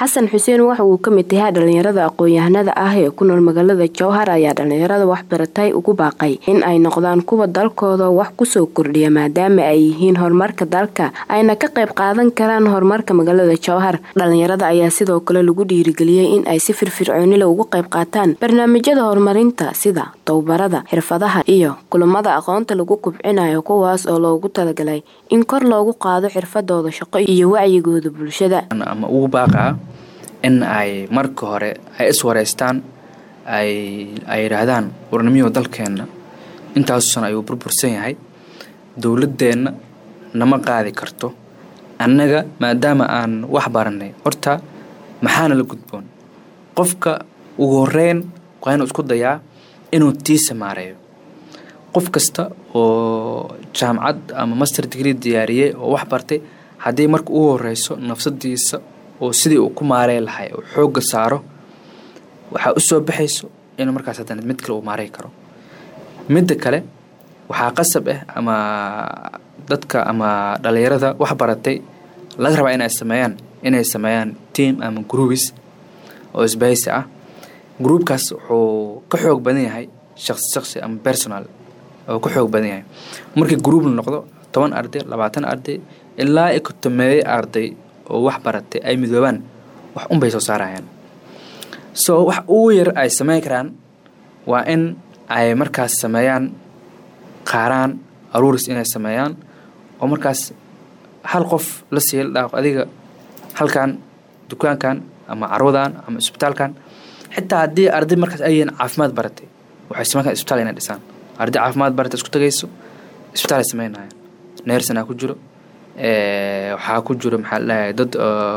xasan xuseen waxa uu kamid yahay dhalinyarada aqoon-yahanada ah ee ku nool magaalada jowhar ayaa dhalinyarada waxbaratay ugu baaqay in ay noqdaan kuwa dalkooda wax kusoo kordhiya maadaama ay yihiin horumarka dalka ayna ka qayb qaadan karaan horumarka magaalada jowhar dhalinyarada ayaa sidoo kale lagu dhiirigeliyey in ay si firfircoonila uga qayb qaataan barnaamijyada horumarinta sida tababarada xirfadaha iyo kulamada aqoonta lagu kubcinayo kuwaas oo loogu talagalay in kor loogu qaado xirfadooda shaqo iyo wacyigooda bulshada ama ugu baaqaa in ay marka hore ay iswareystaan ay ay yidhaahdaan warnimiyo dalkeenna intaasu san ayuu burbursan yahay dowladeenna nama qaadi karto annaga maadaama aan wax baranay horta maxaana la gudboon qofka ugu horeyn waa inuu isku dayaa inuu tiisa maareeyo qof kasta oo jaamacad ama master degree diyaariyey oo wax bartay haddii marka ugu horeyso nafsadiisa oo sidii uu ku maarey lahay uu xoogga saaro waxaa usoo baxayso inuu markaas haddana mid kale uu maarey karo midda kale waxaa qasab ah ama dadka ama dhalinyarada wax baratay laga rabaa inay sameeyaan inay sameeyaan team ama groubis oo isbahaysi ah groupkaas wuxuu ka xoog badan yahay shaqsi shaqsi ama personal oo ka xoog badan yahay markii group la noqdo toban arday labaatan arday ilaa i kotomeeyey arday oo wax baratay ay midoobaan wax unbay soo saarayaan so wax ugu yar ay sameyn karaan waa in ay markaas sameeyaan qaaraan aruuris inay sameeyaan oo markaas hal qof la siiya la dhaaqo adiga halkan dukaankan ama carwadan ama isbitaalkan xitaa haddii arday markaas ay yihiin caafimaad baratay waxay sameyn karaan isbitaal inay dhisaan arday caafimaad baratay isku tagayso isbitaal ay sameynayaan neersanaa ku jiro waxaa ku jiro maxaa ladhahay dad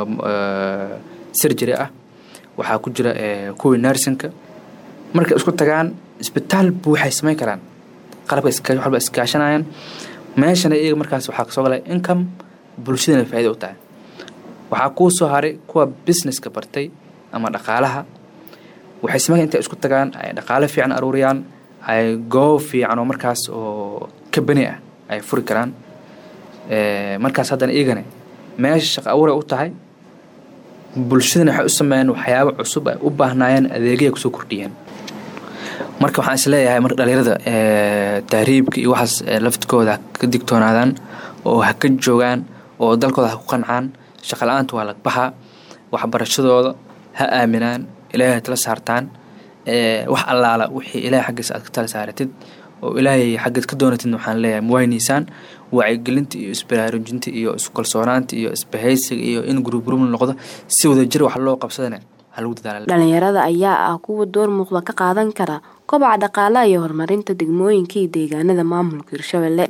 surgery ah waxaa ku jira kuwii nersinka markay isku tagaan isbitaal bu waxay sameyn karaan qalabka waxba iskaashanayaan meeshana iyaga markaas waxaa kasoo galaya income bulshadana faaida u tahay waxaa kuu soo haray kuwa businesska bartay ama dhaqaalaha waxay sameyn intay isku tagaan ay dhaqaale fiican aruuriyaan ay goob fiican oo markaas oo kabani ah ay furi karaan markaas haddana iyagana meesha shaqa abuuray u tahay bulshadana waxay u sameeyeen waxyaabo cusub ay u baahnaayeen adeegaya kusoo kordhiyeen marka waxaan isleeyahay marka dhalinyarada tahriibka iyo waxaas laftikooda ha ka digtoonaadaan oo ha ka joogaan oo dalkooda ha ku qancaan shaqa la-aanta waa lagbaxaa waxbarashadooda ha aaminaan ilaahay tala saartaan wax allaala wixii ilaahay xaggiisa aad ka tala saaratid oo ilaahay xaggeed ka doonatid waxaan leeyahay muwaynaysaan wacyigelinta iyo isbaraarujinta iyo iskalsoonaanta iyo isbahaysiga iyo in gurubrub noqdo si wadajir wax loo qabsadana dhalinyarada ayaa ah kuwa door muuqda ka qaadan kara kobaca dhaqaalaha iyo horumarinta degmooyinka iyo deegaanada maamulka hirshabelle